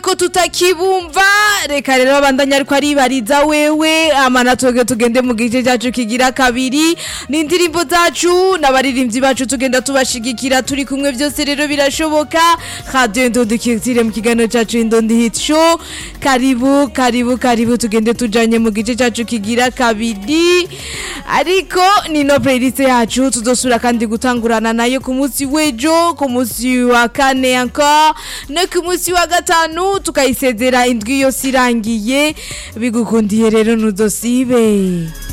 ko tutakibumva reka rero abandanya ariko aribariza wewe amana twebwe tugende mu gice cyacu kigira kabiri n'indirimbo zacu n'abaririmbyi bacu tugenda tubashigikira turi kumwe byose rero birashoboka radio indondi kizire mu kiganiro cyacu indondi hit show karibu karibu karibu tugende tujanye mu gice cyacu kigira kabiri ariko ni no playlist yacu tuzosura kandi gutangurana nayo ku munsi w'ejo ku munsi wa kane encore no ku munsi wa gatanu tukayisezera indwi yose irangiye bigukundiye rero ntuzosibe